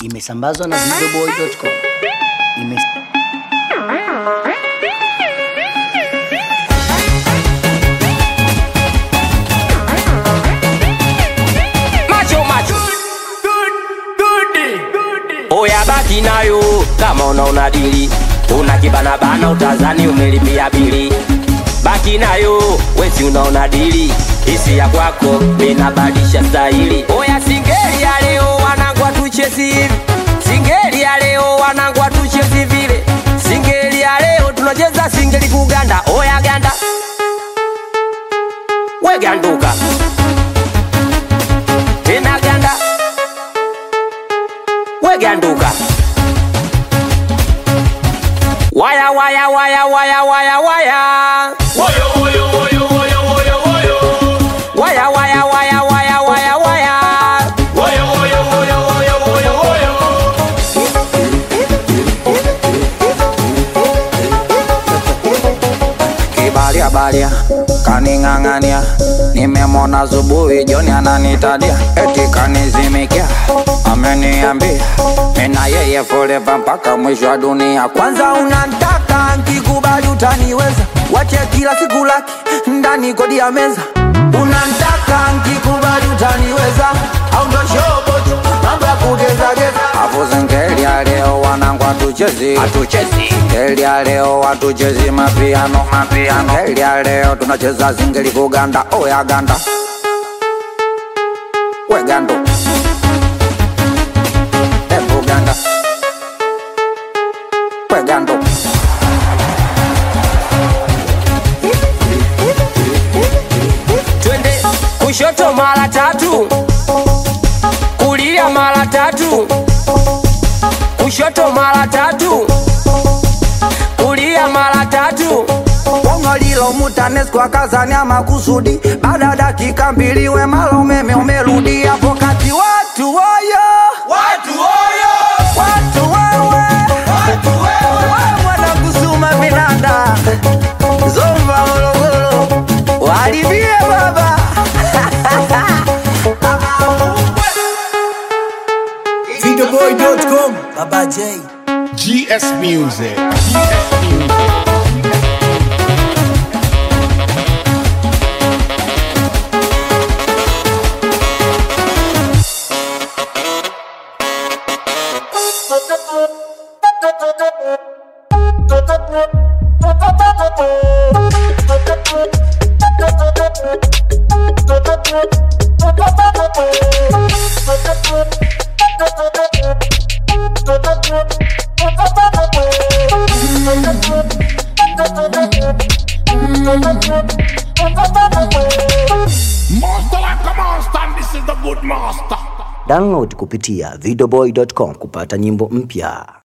imesambazwa na videoboy.com. Ime... macho macho oya baki nayo kama unaona dili una kibanabana utazani umelipia bili baki nayo wezi unaona dili isi ya kwako minabadisha stahili oya singeli ya leo wanangwa tuchezi hivi singeli ya leo wanangwa tuchezi vile singeli ya leo tunacheza singeli kuganda oya ganda weganduka tena ganda weganduka waya waya waya waya waya waya waya waya waya waya waya waya kibalia balia kaning'ang'ania nimemona zubuhi joni ananitadia eti kanizimikia ameniambia mina yeye forever mpaka mwisho wa dunia kwanza unantaka nkikubali utaniweza wache kila siku laki ndani kodi ya meza unantaka nkikubali utaniweza au ndo shobotu mambo ya kugezageza afu zengeli ya leo wanangu hatuchezi hatuchezi ngeli ya leo hatuchezi mapiano mapiano ngeli ya leo tunacheza zingeli kuganda oya ganda wegando ebu ganda wegando twende kushoto mara tatu kulia mara tatu kushoto mara tatu kulia mara tatu Bongo lilo mutanesco akazania makusudi baada ya dakika mbili wemala umeme umerudi hapo kati watu woyo watu woyo watu wewe watu wewe wanakusuma vinanda zomba morogoro walivie baba Videoboy.com Baba J GS Music. GS Music. Master like a master, and this is the good master. Download kupitia videoboy.com kupata nyimbo mpya.